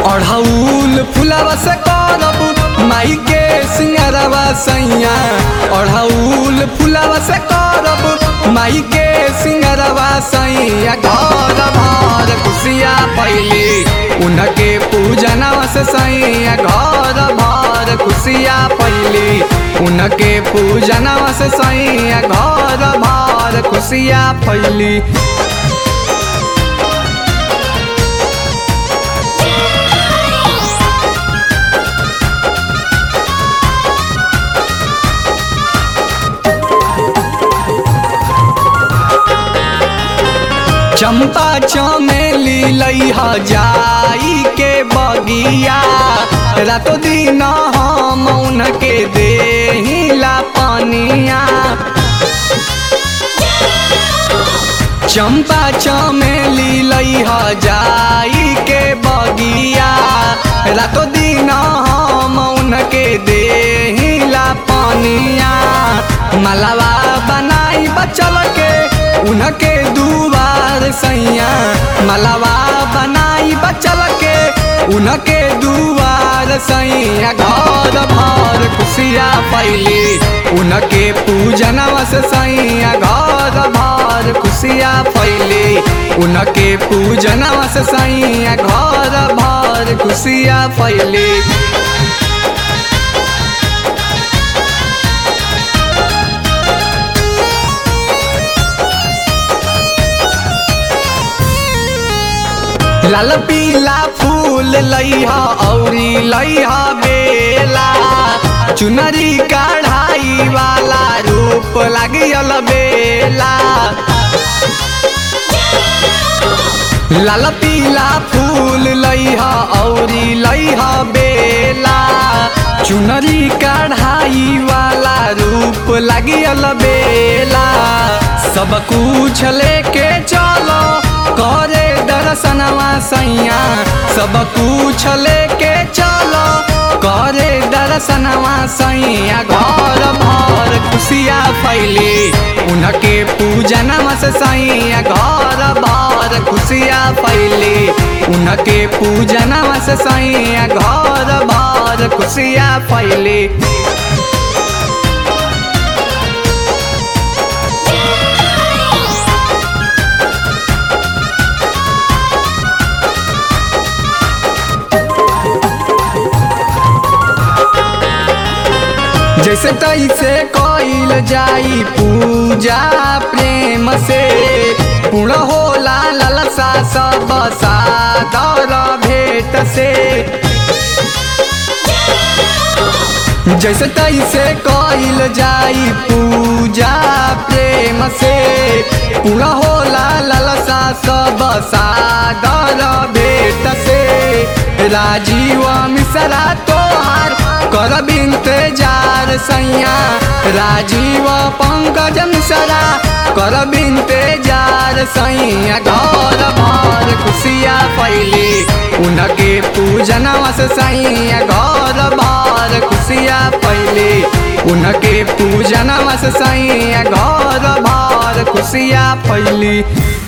अढ़ौल फुलवा से करब माई के सिंगरवा सैया अढ़ौल फुलवा से करब माई के सिंगरवा सैया घर भर खुशिया पैली उनके पूजनवा से सैया घर भर खुशिया पैली उनके पूजनवा से सैया घर भर खुशिया फैली चंपा चमेली लैहा जाई के बगिया रातो दिन हम उनके देहिला पनिया चंपा चमेली लैहा जाई के बगिया रातो दिन हम उनके देहिला पनिया मलवा बनाई बचल के उनके दुआर सैया मलवा बनाई बचल के उनके दुआर सैया घर भर खुशिया फैली उनके पूजनवा से सैया घर भर खुशिया फैली उनके पूजनवा से सैया घर भर खुशिया फैली लाल पीला फूल लैहा औरी लैहा बेला चुनरी कढ़ाई वाला रूप लगियल बेला लाल पीला फूल लैहा औरी लैहा बेला चुनरी कढ़ाई वाला रूप लगियल बेला सब कुछ लेके चलो करे दर्शनवा सैया सब कुछ लेके चलो करे दर्शनवा सैया घर भर खुशिया फैली उनके पूजनवा से सैया घर भर खुशिया फैली उनके पूजनवा से सैया घर भर खुशिया फैली जैसे तैसे कइल जाई पूजा प्रेम से पूर्ण होला ललसा सब सादर भेट से जैसे तैसे कइल जाई पूजा प्रेम से पूर्ण होला ललसा सब सादर भेट से राजीव मिश्रा तोहार करब इंतजार सैया राजीव पंकज मिश्रा करब इंतजार सैया घर भर खुशिया फैली उनके पूजनवा से सैया घर भर खुशिया फैली उनके पूजनवा से सैया घर भर खुशिया फैली